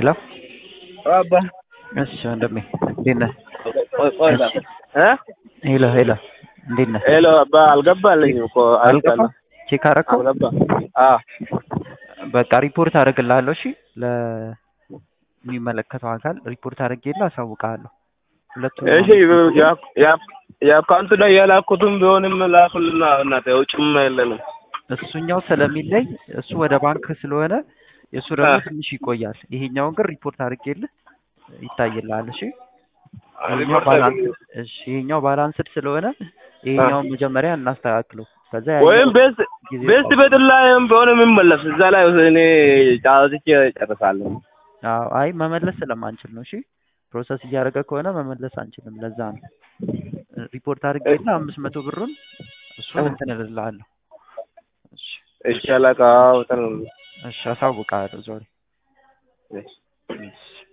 ሄሎ አባ እሺ ወንድሜ እንዴት ነህ? ቆይ ቆይ ላ እ ሄሎ ሄሎ እንዴት ነህ? ሄሎ አባ አልገባልኝም እኮ አልገባም? ቼክ አደረከው? አልገባ አ በቃ ሪፖርት አደርግልሃለሁ። እሺ ለሚመለከተው አካል ሪፖርት አድርጌልህ አሳውቅሃለሁ። ሁለቱም እሺ ያ- ያ- የአካውንቱ ላይ የላኩትም ቢሆንም ላኩልና እናቴ ውጭም የለንም እሱኛው ስለሚለይ እሱ ወደ ባንክ ስለሆነ የእሱ ደግሞ አ። ትንሽ ይቆያል። ይሄኛውን ግን ሪፖርት አድርጌልህ ይታይልሃል። እሺ ይሄኛው ሪፖርት ባላንስ አድርግ። እሺ ይሄኛው ባላንስድ ስለሆነ ይሄኛውን መጀመሪያ እናስተካክለው። ከዛ ወይም ያኛው ቤት ጊዜ ቤት ቤት ላይም ቢሆን የሚመለስ እዛ ላይ እኔ ጫወትቼ ጨርሳለሁ። አዎ አይ መመለስ ስለማንችል ነው። እሺ ፕሮሰስ እያደረገ ከሆነ መመለስ አንችልም። ለዛ ነው ሪፖርት አድርጌልህ አምስት መቶ ብሩን እሱን እንትን እልልሃለሁ። እሺ እሺ አለቃ በጣም እሺ አሳውቅሃለሁ ዞሪ እሺ። እሺ